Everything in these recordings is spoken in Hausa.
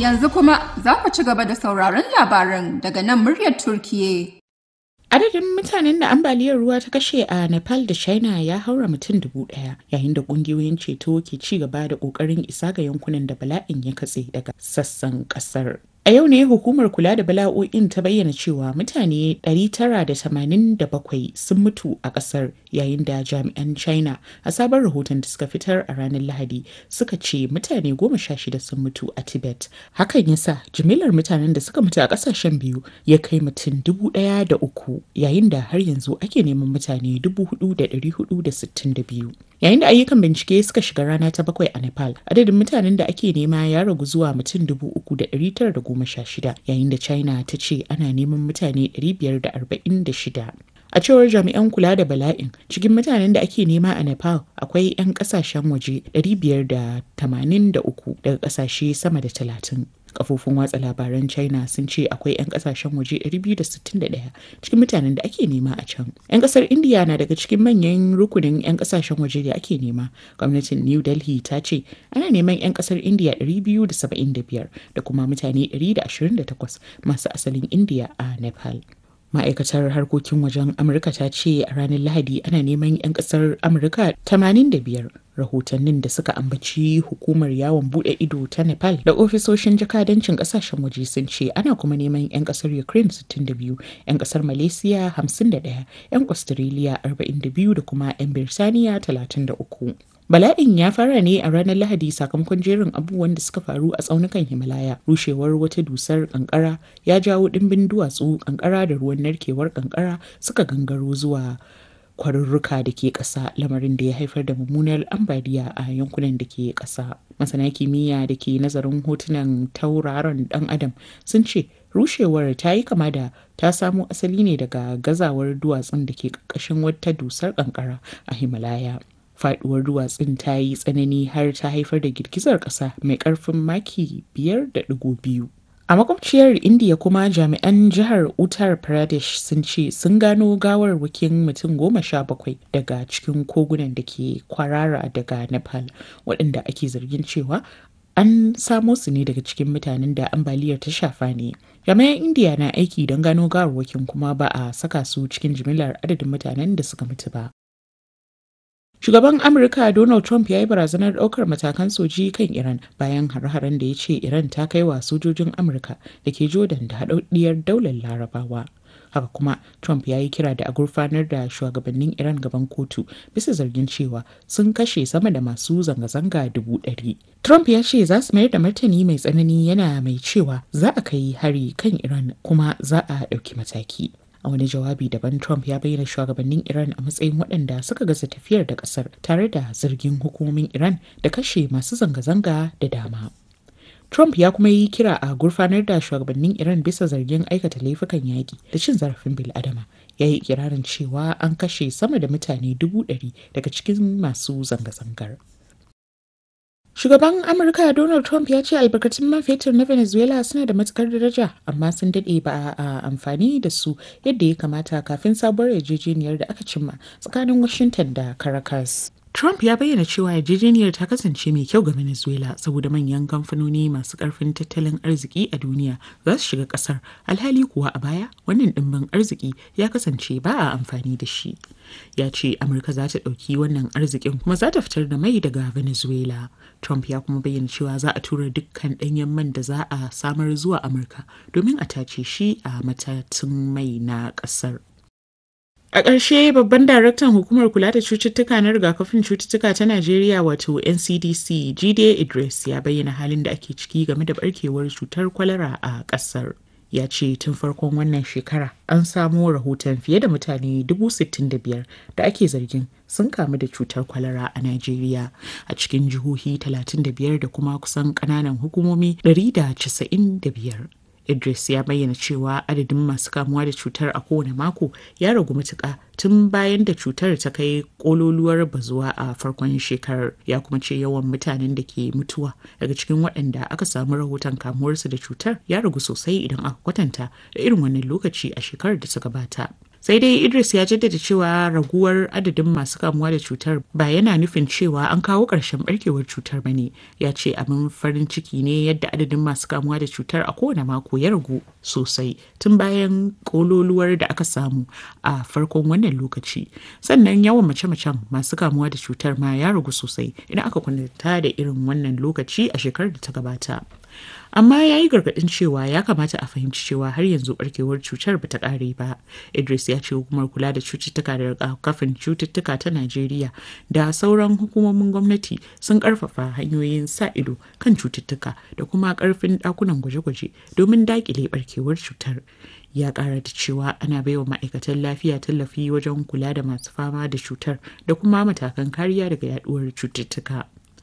Yanzu kuma za ku ci gaba da sauraron labaran daga nan muryar Turkiye. Adadin mutanen da ambaliyar ruwa ta kashe a Nepal da China ya haura mutum dubu ɗaya yayin da ƙungiyoyin ceto ke ci gaba da ƙoƙarin isa ga yankunan da bala'in ya katse daga sassan ƙasar. A yau ne hukumar kula da bala'o'in ta bayyana cewa mutane 987 sun mutu a ƙasar yayin da jami'an China a sabon rahoton da suka fitar a ranar Lahadi suka ce mutane 16 sun mutu a Tibet. Hakan ya sa jimillar mutanen da suka mutu a ƙasashen biyu ya kai mutum dubu ɗaya da uku yayin da har yanzu ake neman mutane 4,462. Yayin da ayyukan bincike suka shiga rana ta bakwai a Nepal, adadin mutanen da ake nema ya ragu zuwa mutum 3,916 yayin da China ta ce ana neman mutane 546. A cewar jami'an kula da bala'in cikin mutanen da ake nema a Nepal akwai 'yan kasashen waje 583 daga kasashe sama da 30. Kafofin watsa labaran China sun ce akwai 'yan kasashen waje 261 cikin mutanen da ake nema a can. 'Yan kasar India na daga cikin manyan rukunin 'yan kasashen waje da ake nema. Gwamnatin New Delhi ta ce ana neman 'yan kasar India 275 da kuma mutane 128 masu asalin India a Nepal. ma'aikatar harkokin wajen amurka ta ce a ranar lahadi ana neman 'yan kasar amurka 85 rahotannin da suka ambaci hukumar yawon bude ido ta nepal da ofisoshin jakadancin kasashen waje sun ce ana kuma neman 'yan kasar ukraine 62 'yan kasar malaysia 51 'yan australia 42 da kuma 'yan birtaniya 33 Bala'in ya fara ne a ranar Lahadi sakamakon jerin abubuwan da suka faru a tsaunukan Himalaya. Rushewar wata dusar kankara ya jawo dimbin duwatsu kankara da ruwan narkewar kankara suka gangaro zuwa kwarurruka da ke ƙasa lamarin da ya haifar da mummunar ambaliya a yankunan da ke ƙasa. Masana kimiyya da ke nazarin hotunan tauraron ɗan adam sun ce rushewar ta yi kama da ta samo asali ne daga gazawar duwatsun da ke ƙarƙashin wata dusar kankara a Himalaya. faduwar duwatsun ta yi tsanani har ta haifar da girgizar ƙasa mai ƙarfin maki biyar da ɗigo biyu. A makwabciyar Indiya kuma jami'an jihar Uttar Pradesh sun ce sun gano gawarwakin mutum goma sha bakwai daga cikin kogunan da ke kwarara daga Nepal waɗanda ake zargin cewa an samo su ne daga cikin mutanen da ambaliyar ta shafa ne. Jami'an Indiya na aiki don gano gawarwakin kuma ba a saka su cikin jimillar adadin mutanen da suka mutu ba. Shugaban Amurka Donald Trump ya yi barazanar ɗaukar matakan soji kan Iran bayan har-haren da ya ce Iran ta kai wa sojojin Amurka da ke Jordan da haɗaɗɗiyar daular Larabawa. Haka kuma Trump ya yi kira da a gurfanar da shugabannin Iran gaban kotu bisa zargin cewa sun kashe sama da masu zanga-zanga dubu ɗari. Trump ya ce za su mayar da martani mai tsanani yana mai cewa za a kai hari kan Iran kuma za a ɗauki mataki. a wani jawabi daban trump ya bayyana shugabannin iran a matsayin waɗanda suka gaza tafiyar da ƙasar tare da zargin hukumomin iran da kashe masu zanga-zanga da dama trump ya kuma yi kira a gurfanar da shugabannin iran bisa zargin aikata laifukan yaƙi da cin zarafin bil'adama ya yi ikirarin cewa an kashe sama da mutane dubu ɗari daga cikin masu zanga-zangar Shugaban Amurka Donald Trump ya ce albarkatun man fetur na Venezuela suna da matukar daraja amma sun daɗe ba a amfani da su yadda ya kamata kafin sabuwar yarjejeniyar da aka cimma tsakanin Washington da Caracas. Trump ya bayyana cewa yarjejeniyar ta kasance mai kyau ga Venezuela saboda manyan kamfanoni masu karfin tattalin arziki a duniya za su shiga kasar alhali kuwa a baya wannan dimbin arziki ya kasance ba a amfani da shi. Ya ce Amurka za ta ɗauki wannan arzikin kuma za ta fitar da mai daga Venezuela. Trump ya kuma bayyana cewa za a tura dukkan ɗanyen man da za a samar zuwa Amurka domin a tace shi a matatun mai na ƙasar. A ƙarshe babban daraktan hukumar kula da cututtuka na rigakafin cututtuka ta Najeriya wato NCDC Jide Idris ya bayyana halin da ake ciki game da barkewar cutar kwalara a ƙasar. Ya ce tun farkon wannan shekara an samo rahoton fiye da mutane 65,000 da ake zargin sun kamu da cutar kwalara a Najeriya a cikin jihohi 35 da kuma kusan ƙananan hukumomi 195. Idris ya bayyana cewa adadin masu kamuwa da cutar a kowane mako ya ragu matuƙa tun bayan da cutar ta kai kololuwar bazuwa a farkon shekarar ya kuma ce yawan mutanen da ke mutuwa daga cikin waɗanda aka samu rahoton kamuwarsu da cutar ya ragu sosai idan aka kwatanta da irin wannan lokaci a shekarar da ta gabata. sai dai idris ya jaddada cewa raguwar adadin masu kamuwa da cutar ba yana nufin cewa an kawo ƙarshen barkewar cutar bane ya ce abin farin ciki ne yadda adadin masu kamuwa da cutar a kowane mako ya ragu sosai tun bayan kololuwar da aka samu a farkon wannan lokaci sannan yawan mace-macen masu kamuwa da cutar ma ya ragu sosai idan aka kwanta da irin wannan lokaci a shekarar da ta gabata amma ya yi gargaɗin cewa ya kamata a fahimci cewa har yanzu barkewar cutar ba ta ƙare ba idris ya ce hukumar kula da cututtuka da rigakafin cututtuka ta najeriya da sauran hukumomin gwamnati sun ƙarfafa hanyoyin sa ido kan cututtuka da kuma ƙarfin ɗakunan gwaje-gwaje domin daƙile barkewar cutar ya ƙara da cewa ana baiwa ma'aikatan lafiya tallafi wajen kula da masu fama da cutar da kuma matakan kariya daga yaduwar cututtuka.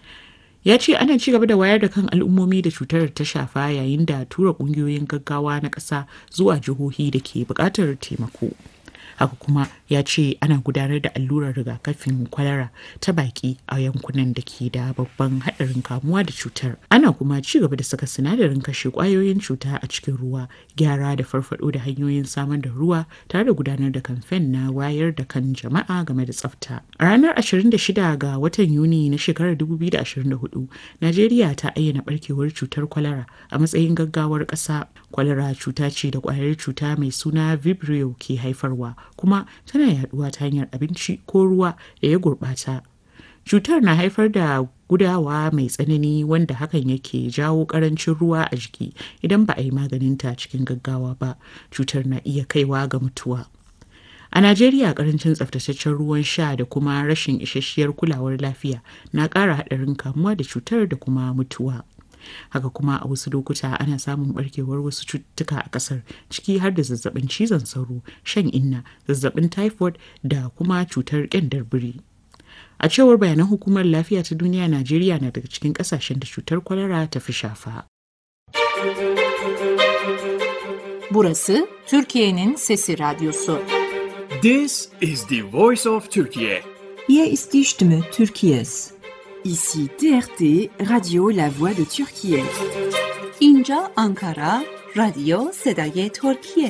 ya ce ana ci gaba da wayar da kan al'ummomi da cutar ta shafa yayin da tura kungiyoyin gaggawa na ƙasa zuwa jihohi da ke buƙatar taimako haka kuma ya ce ana gudanar da allurar rigakafin kwalara ta baki a yankunan da ke da babban haɗarin kamuwa da cutar ana kuma ci gaba da saka sinadarin kashe ƙwayoyin cuta a cikin ruwa gyara da farfado da hanyoyin samar da ruwa tare da gudanar da kamfen na wayar da kan jama'a game da tsafta a ranar 26 ga watan yuni na shekarar 2024 najeriya ta ayyana barkewar cutar kwalara a matsayin gaggawar ƙasa kwalara cuta ce da ƙwayar cuta mai suna vibrio ke haifarwa kuma tana yaduwa ta hanyar abinci ko ruwa da ya gurbata cutar na haifar da gudawa mai tsanani wanda hakan yake jawo karancin ruwa a jiki idan ba a yi maganinta cikin gaggawa ba cutar na iya kaiwa ga mutuwa a najeriya karancin tsaftataccen ruwan sha da kuma rashin isasshiyar kulawar lafiya na ƙara haɗarin kamuwa da cutar da kuma mutuwa haka kuma a wasu lokuta ana samun barkewar wasu cututtuka a kasar ciki har da zazzabin cizon sauro shan inna zazzabin typhoid da kuma cutar kyandar biri a cewar bayanan hukumar lafiya ta duniya najeriya na daga cikin kasashen da cutar kwalara ta fi shafa Burası Türkiye'nin Sesi Radyosu. This is the voice of Turkey. Hier ist die Stimme Türkiye's. Ici TRT, Radio La Voix de Turquie. اینجا آنکارا رادیو صدای ترکیه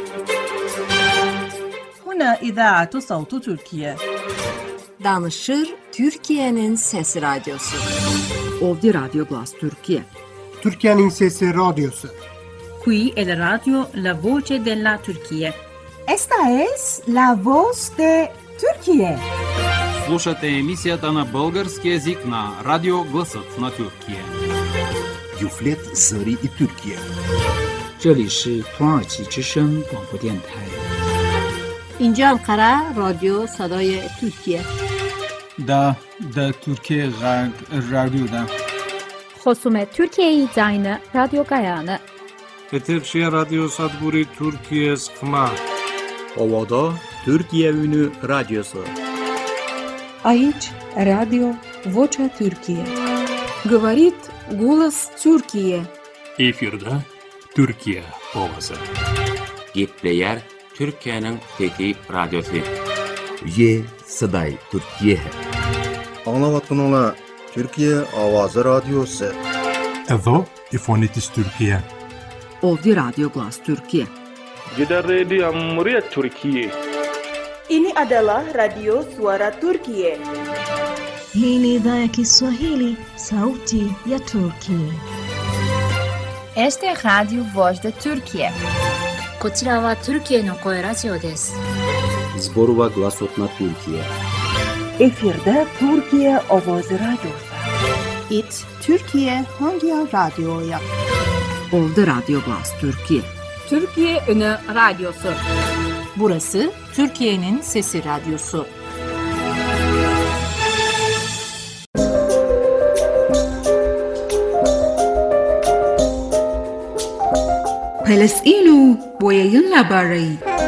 هنا إذاعة صوت تركيا. Danışır Türkiye'nin Sesi Radyosu. Ovdi Radio Glas Turquie. Türkiye'nin Sesi Radyosu. Qui è la radio La Voce della Turchia. Esta es la voz de Turquie. Слушате емисията на български язик на Радио Гласът на Тюркия. Юфлет Зари и Тюркия. 这里是土耳其之声广播电台。 اینجا انقره رادیو صدای ترکیه دا دا ترکیه غرب رادیو دا خصوم ترکیه زاین رادیو گایانه Etekşehir Radyo Sadburi Türkiye Sıkma. Ovada Türkiye Ünü Radyosu. Aici Radio Vocea Türkiye. Говорит голос Türkiye. Efirde Türkiye ovası. Gepleyer Türkiye'nin fethi radyosu. Ye Saday Türkiye. Anlavatın ola Türkiye Avazı Radyosu. Evo İfonitis Türkiye. Ovdi Radio Glas Turkije. Gidan rediyon muryar Turkiye. Ini adalah Radio Suara Turkiye. Hii ni idhaa ya Kiswahili, sauti ya Turkiye. Este Radio Voz de Turkiye. こちらはトルキエの声ラジオです。 Zborova glasot na Türkiye. Efirde Türkiye Ovoz Radyosu. It Türkiye Hangi Radyo'ya? Ovdi Radio Glas Turkiye. Türkiye Ünü Radyosu. Burası Türkiye'nin Sesi Radyosu. Falasɗinu boyayyun labarai.